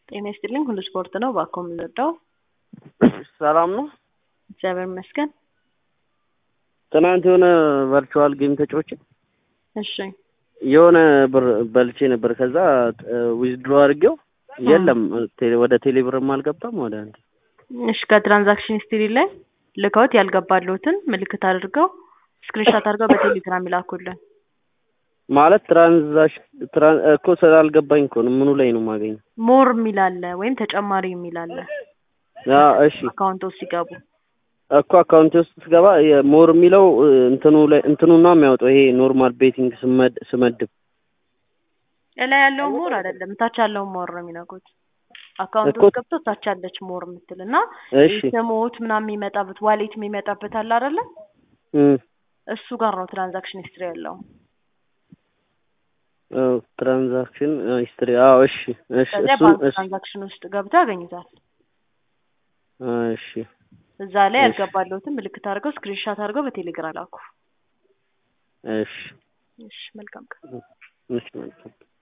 ጤና ይስጥልኝ ሁሉ ስፖርት ነው። እባክዎ የምንወደው ሰላም ነው። እግዚአብሔር ይመስገን። ትናንት የሆነ ቨርቹዋል ጌም ተጫውቼ እሺ የሆነ ብር በልቼ ነበር። ከዛ ዊዝድሮ አድርጌው የለም ቴሌ- ወደ ቴሌ ብርም አልገባም ወደ አንድ እሺ ከትራንዛክሽን ሂስትሪ ላይ ልከውት ያልገባለሁትን ምልክት አድርገው ስክሪንሾት አድርገው በቴሌግራም ይላኩልን። ማለት ትራንዛክሽን ትራን እኮ ስላልገባኝ እኮ ነው። ምኑ ላይ ነው የማገኘው? ሞር የሚል አለ ወይም ተጨማሪ የሚል አለ ያ እሺ አካውንቶ ሲገቡ እኮ አካውንት ውስጥ ስገባ ሞር የሚለው እንትኑ ላይ እንትኑን ነው የሚያወጣው። ይሄ ኖርማል ቤቲንግ ስመድ ስመድብ እላይ ያለውን ሞር አይደለም ታች ያለውን ሞር ነው የሚነኩት። አካውንት እኮ- ውስጥ ገብቶ ታች ያለች ሞር የምትል እና እሺ ስሞት ምናምን የሚመጣበት ዋሌት የሚመጣበት አለ አይደለ? እም እሱ ጋር ነው ትራንዛክሽን ሂስትሪ ያለው። ትራንዛክሽን ሂስትሪ አዎ እሺ እሺ ከዚያ እሱን ባንክ እሱ ትራንዛክሽን ውስጥ ገብተው ያገኙታል። እሺ እዛ ላይ እሺ። ያልገባለሁትን ምልክት አድርገው ስክሪንሻት አድርገው በቴሌግራም ላኩ። እሺ እሺ መልካም ቀን። እሺ መልካም